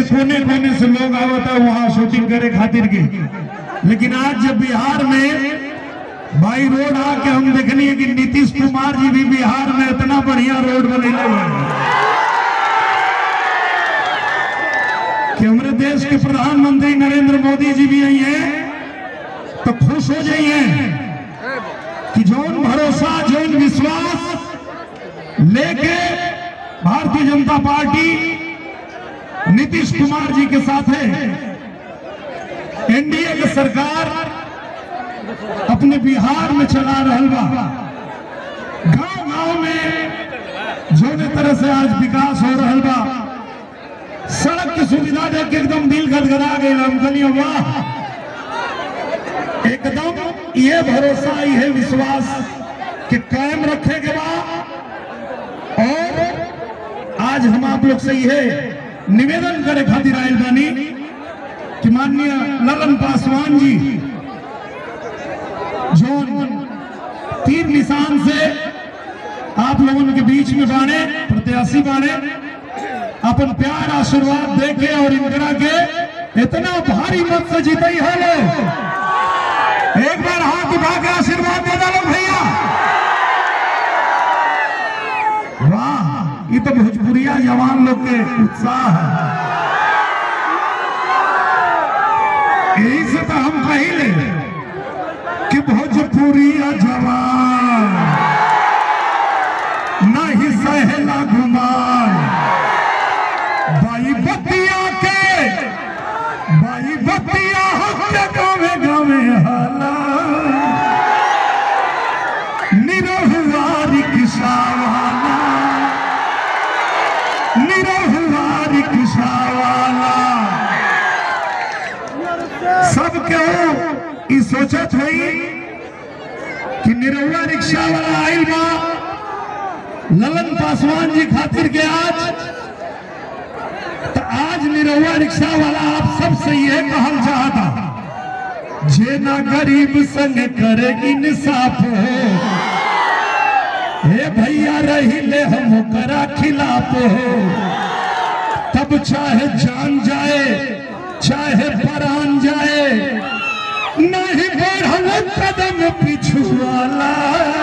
कोने कोने से लोग आवता वहां शूटिंग करे खातिर के लेकिन आज जब बिहार में बाई रोड आके हम देखनी है कि नीतीश कुमार जी भी बिहार में इतना बढ़िया रोड बनेले हुए हैं कि हमारे देश के प्रधानमंत्री नरेंद्र मोदी जी भी आई हैं तो खुश हो जाइए कि जौन भरोसा जौन विश्वास लेके भारतीय जनता पार्टी नीतीश कुमार जी के साथ है एनडीए की सरकार अपने बिहार में चला रहल बा गांव गांव में जौने तरह से आज विकास हो रहल बा सड़क की सुविधा देख के एकदम दिल गदगदा गई हम कहलिए वाह एकदम ये भरोसा ये विश्वास कि कायम रखे के बाद और आज हम आप लोग से ये निवेदन करे खातिर आयल बानी कि माननीय ललन पासवान जी जो तीर निशान से आप लोगों के बीच में बाने प्रत्याशी बाने अपन प्यार आशीर्वाद देके और इंदिरा के इतना भारी मत से जीते है लोग एक बार हाथ उठा के आशीर्वाद दे डालो भैया वाह ये तो भोजपुरिया जवान लोग के उत्साह है यही से तो हम कहिले कि भोजपुरिया जवान नहीं सहला गुमान बाई बतिया के बाई बतिया हत्या गावे गावे हाला निरहुआरी किसावाला निरहुआरी किसावाला सब केहू ई सोचत होई कि निरहुआ रिक्शा वाला आइल बा ललन पासवान जी खातिर के आज तो आज निरहुआ रिक्शा वाला आप सबसे ये कहल चाहता जे ना गरीब संग करे इंसाफ हो हे भैया रही ले हम करा खिलाफ हो तब चाहे जान जाए चाहे परान जाए नहीं बढ़ल कदम पिछुआला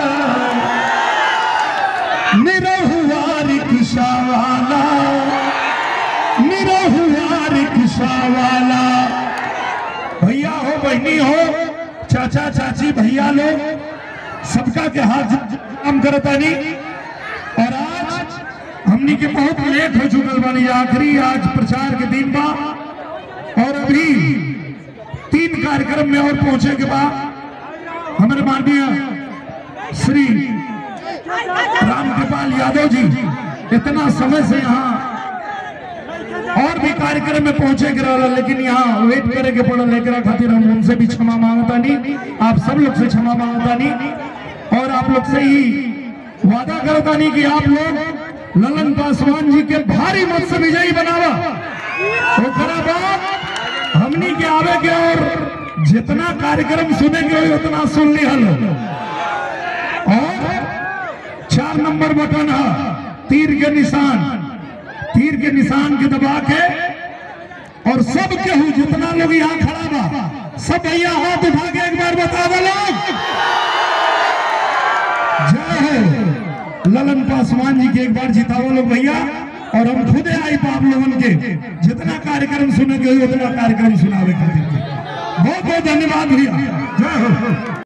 निरहुआ रिक्शा वाला निरहुआ रिक्शा वाला भैया हो बहनी हो चाचा चाची भैया लोग सबका के हाथ काम करतानी और आज हमनी के बहुत लेट हो चुकल बानी आखिरी आज प्रचार के दिन बा और अभी तीन कार्यक्रम में और पहुंचे के बाद हमारे माननीय श्री राम कृपाल यादव जी इतना समय से यहाँ और भी कार्यक्रम में पहुंचे के रहा लेकिन यहाँ वेट करे के पड़ल लेकर खातिर हम उनसे भी क्षमा मांगता नहीं आप सब लोग से क्षमा मांगता नहीं और आप लोग से ही वादा करता नहीं कि आप लोग ललन पासवान जी के भारी मत से विजयी बनावा ओकरा बाद हमनी के आवे के और जितना कार्यक्रम सुने के होई उतना सुन ली हलो और चार नंबर बटन है तीर के निशान तीर के निशान के दबा के और सब केहू जितना लोग यहाँ खड़ा बा सब भैया हाथ उठा के एक बार बता दो लोग जय हो ललन पासवान जी के एक बार जिताओ लोग भैया और हम खुदे आई आप लोगन के जितना कार्यक्रम सुने के होई उतना कार्यक्रम सुनावे खातिर के बहुत बहुत धन्यवाद भैया जय हो